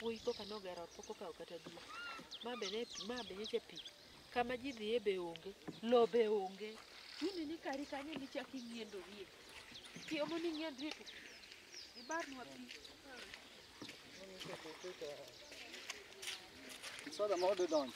iko kanogero ot pok okawo kata dwe ma be ne ma be nyeche pi kama ji dhiye be onge lo be onge chuni ni kari kanyo nichaki ing'iendorie tiomo ni ing'iendrie to ibarnwa pi Soda ma ode donjo.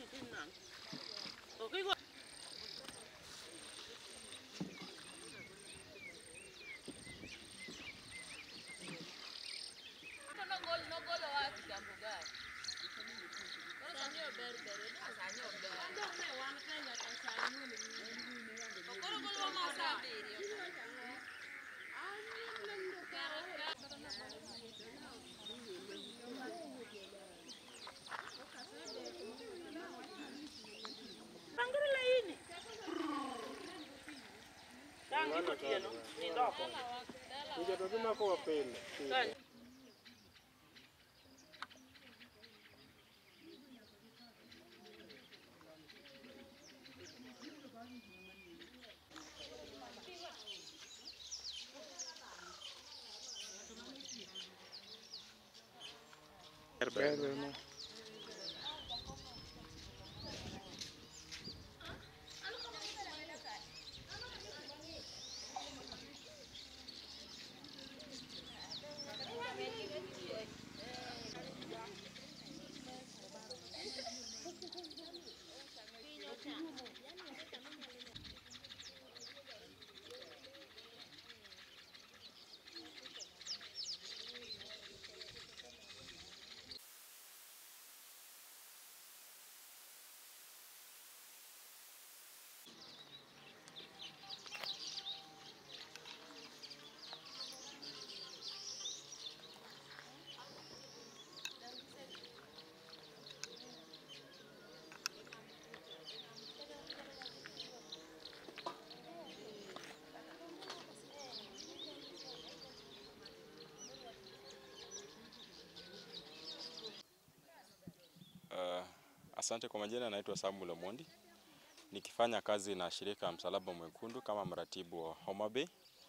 Uh, asante kwa majina, naitwa Samuel Omondi nikifanya kazi na shirika ya Msalaba Mwekundu kama mratibu wa Homa Bay.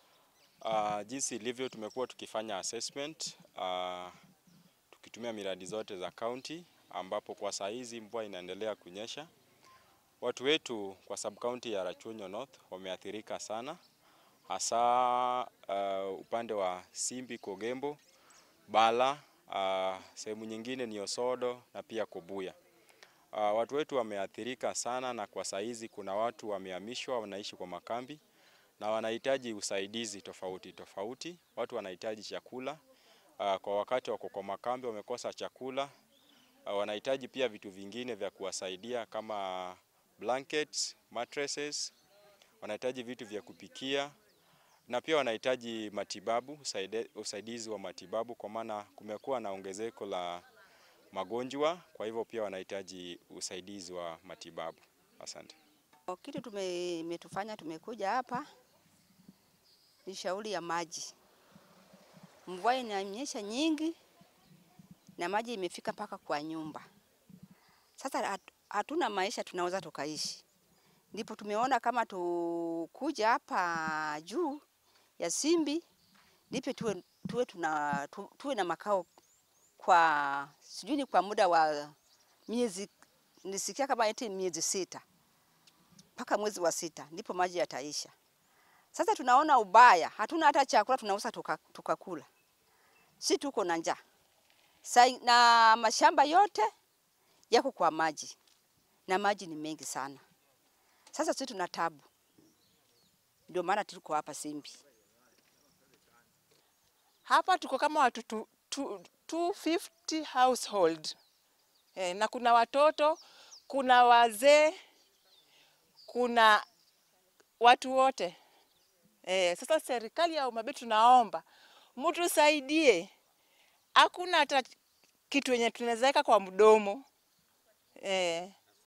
Uh, jinsi ilivyo tumekuwa tukifanya assessment uh, tukitumia miradi zote za county, ambapo kwa saa hizi mvua inaendelea kunyesha. Watu wetu kwa sub county ya Rachuonyo North wameathirika sana, hasa uh, upande wa Simbi, Kogembo, Bala Uh, sehemu nyingine ni Osodo na pia Kobuya. Uh, watu wetu wameathirika sana, na kwa saizi kuna watu wamehamishwa, wanaishi kwa makambi na wanahitaji usaidizi tofauti tofauti. Watu wanahitaji chakula uh, kwa wakati wako kwa makambi wamekosa chakula uh, wanahitaji pia vitu vingine vya kuwasaidia kama blankets, mattresses, wanahitaji vitu vya kupikia na pia wanahitaji matibabu, usaide- usaidizi wa matibabu kwa maana kumekuwa na ongezeko la magonjwa, kwa hivyo pia wanahitaji usaidizi wa matibabu. Asante. Kitu tume- imetufanya tumekuja hapa ni shauri ya maji. Mvua inanyesha nyingi na maji imefika mpaka kwa nyumba. Sasa hat- hatuna maisha tunaweza tukaishi, ndipo tumeona kama tukuja hapa juu ya Simbi ndipo tuwe, tuwe, tuna, tu, tuwe na makao kwa sijui ni kwa muda wa miezi, nisikia kama eti miezi sita mpaka mwezi wa sita ndipo maji yataisha. Sasa tunaona ubaya, hatuna hata chakula tunauza tukakula, tuka tukakula. si tuko na njaa Sai- na mashamba yote yako kwa maji na maji ni mengi sana. Sasa sisi tuna tabu, ndio maana tuko hapa Simbi. Hapa tuko kama watu tu, tu, 250 household eh, na kuna watoto, kuna wazee, kuna watu wote eh. Sasa serikali ya Homa Bay tunaomba mtu saidie, hakuna hata kitu yenye tunaweza weka kwa mdomo eh.